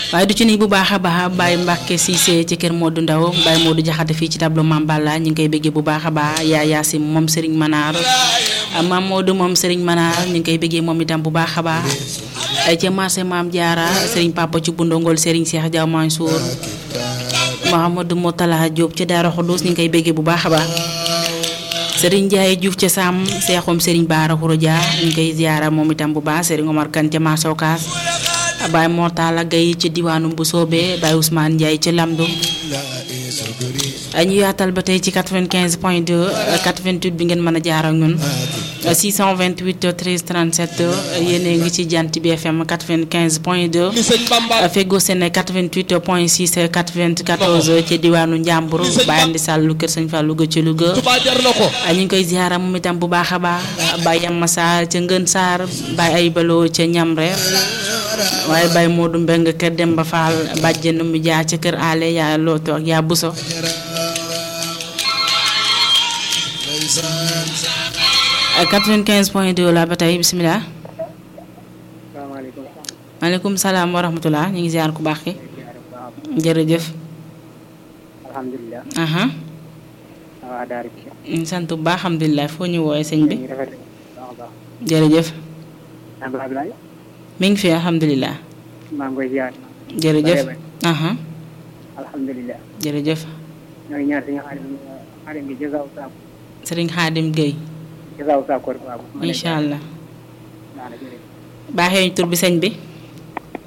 waaye du ci ni bu baax a baax Baye Mbacke Cissé ci kër Modou Ndaw Baye Modou Jaxate fii ci tableau Mame Balla ñu ngi koy bëggee bu baax a baax yaa Yaasim moom Serigne Manar Mame Modou moom Serigne Manar ñu ngi koy bëggee moom itam bu baax a baax ca marché Mame Diarra Serigne Papa ci bundongol Serigne Cheikh Diaw Mansour Mouhamadou Moutala Diop ca Daara Khoudous ñu ngi koy bëggee bu baax a baax Serigne Ndiaye Diouf ca Sam Seexum Serigne Baara Khouroudia ñu ngi koy ziara moom itam bu baax Serigne Omar Kane ca marché Ocass Baye Mortala Gaye ci diwaanu bu soobee Baye Ousmane Ndiaye ci Lamdu ñu yaatal ba tey ci 95 point 2 88 bi ngeen mën a jaar ak ñun 628 13 37 yéen a ngi ci jant bi FM 95 point 2 feggoo seen 88 point 6 94 ci diwaanu Njàmbur Baye Andi Sall lu kër Sëñ Fallou ga ci Louga ñu ngi koy ziara moom itam bu baax a baax Baye Yamma Sarr ca Ngën Sarr Baye ay baloo ca Ñamre waaye Baye Modou Mbeng kër Demba Fall bàjjen mu jaar ca kër Ale yaa looto ak yaa Buso 95 point 2 la ba tey bisimilah. salaamaaleykum. maaleykum salaam wa rahmatulah ñu ngi ziar ku baax ki jërëjëf. alhamdulilah. aha waa Daara ñu sant bu baax alhamdulilah foo ñu woowee sëñ bi ñu rafetlu baax a baax. jërëjëf. Abdoulaye Abdoulaye. mi ngi fi alhamdulilah. maa ngi koy ziar. jërëjëf. aha alhamdulilah. jërëjëf. ñoo ngi ñaar si nga xam ne xaarim bi jazaaw saako. sëriñ Xaadim Guèye. jazaaw saako rek waaw. incha allah. daanaka jërëjëf. baaxee ñu tur bi sëñ bi.